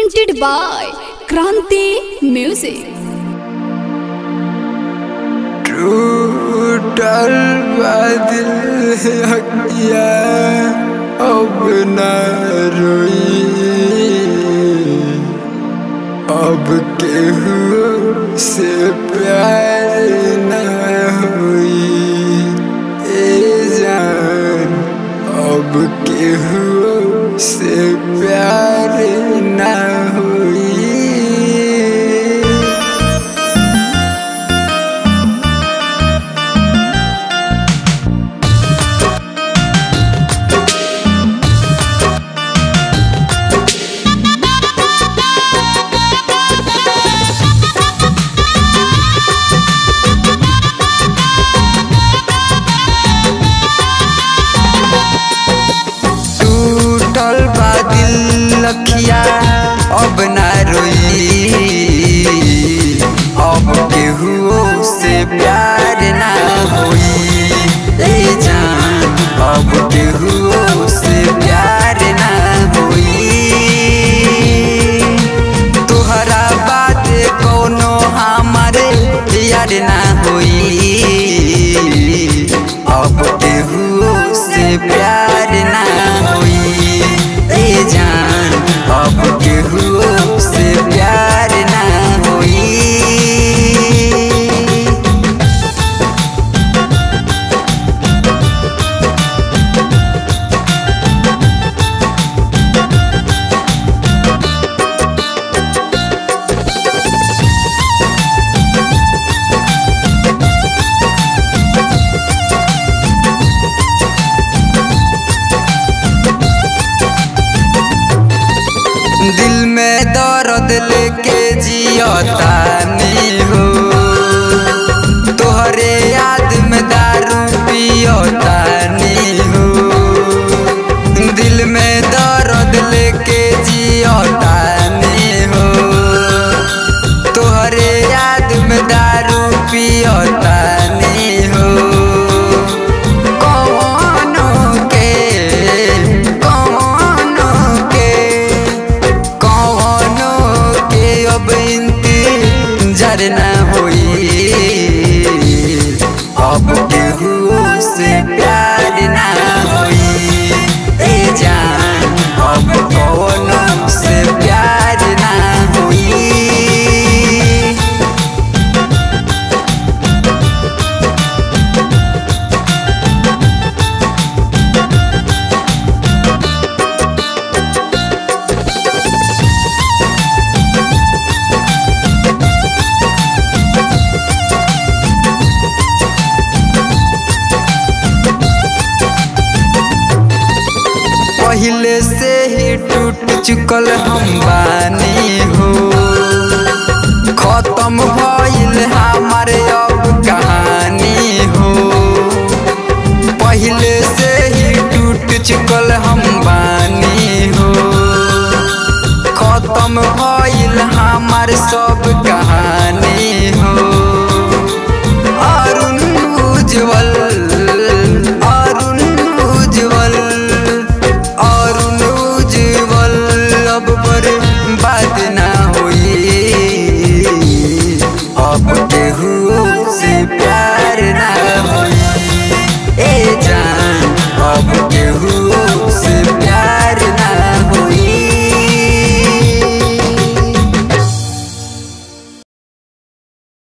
presented by Kranti Music. टूटल बादल हकिया अब न रोई अब केहू से प्यार न होई ए जान अब केहू से प्यार न होई टूटल बा दिल लखिया अब ना रोई अब केहू से प्यार ना होई ए जान अब केहू से प्यार ना होई तोहरा बात कोनो हमारे याद ना होई अब केहू से प्यार ना होई ए जान अब केहू से प्यार ना होई दिल में दर्द लेके जियतानी हो तोहरे याद में दारू पियतानी हो दिल में दर्द लेके जियतानी हो तोहरे याद में दारू पियतानी हो कौनो के कौनो के कौनो के अब इंतजार न होई अब केहू से प्यार न होई ए जान अब कौनो से प्यार न होई पहले से ही टूट चुकल हम बानी हो खत्म भइल हमारे अब कहानी हो पहले से ही टूट चुकल हम बानी हो खत्म भइल हमार सब कहानी हो अरुण उज्जवल अरुण उज्जवल अरुण उज्जवल अब पर बात